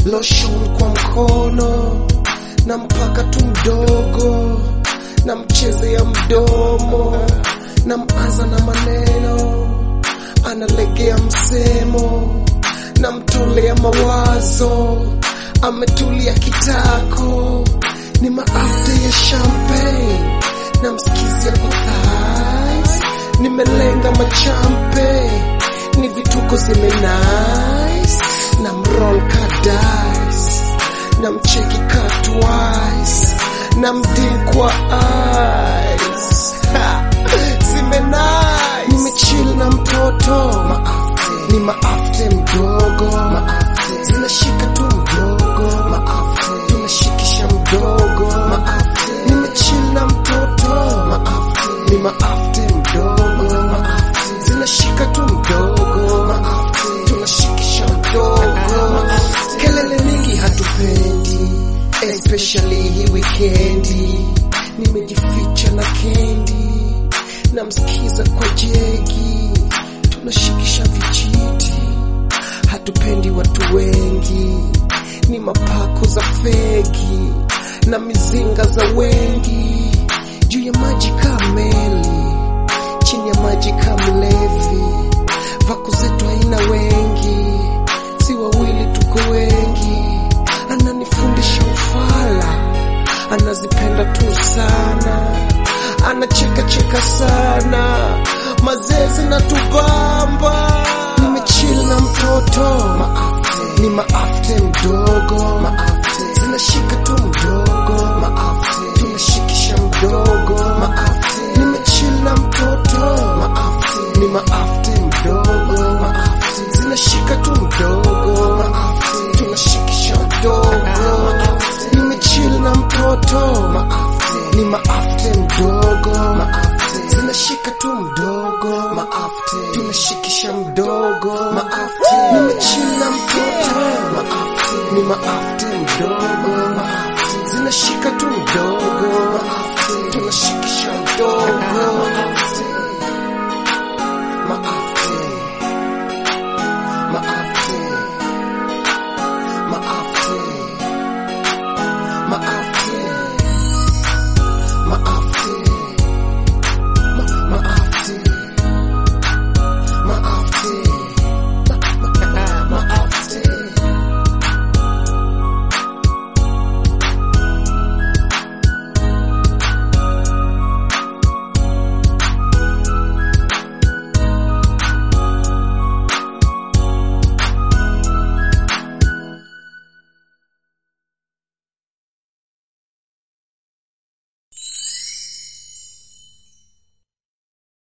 lotion kwa mkono na mpaka tu mdogo na mchezea mdomo na maza na maneno analegea msemo na mtolea mawazo ametulia kitako ni maafta ya champagne na msikizia kwa thighs nimelenga machampe ni vituko zimenice na mroll kadais na mcheki ka twice na mdin kwa eyes Ha! zimenai nimechill na mtoto maafte ni maafte mdogo maafte zinashika tu mdogo maafte tunashikisha mdogo maafte nimechill na mtoto maafte ni maafte mdogo maafte zinashika tu mdogo maafte tunashikisha mdogo maafte kelele mingi hatupendi especially hii wikendi nimejificha na kendi namsikiza kwa jegi tunashikisha vijiti hatupendi watu wengi ni mapako za fegi na mizinga za wengi juu ya maji kaa meli chini ya maji kaa mlevi vako zetu haina wengi si wawili tuko wengi ananifundisha ufala anazipenda tu sana anacheka cheka sana mazezi na tubamba nimechill na mtoto maafte ni maafte mdogo maafte zinashika tu mdogo maafte tunashikisha mdogo maafte nimechill na mtoto maafte ni maafte mdogo maafte zinashika tu mdogo maafte tunashikisha mdogo maafte nimechill na mtoto maafte ni maafte mdogo maafte zinashika tu mdogo maafte tunashikisha mdogo maafte nimechill na mtoto maafte ni maafte mdogo maafte zinashika tu mdogo maafte tunashikisha mdogo maafte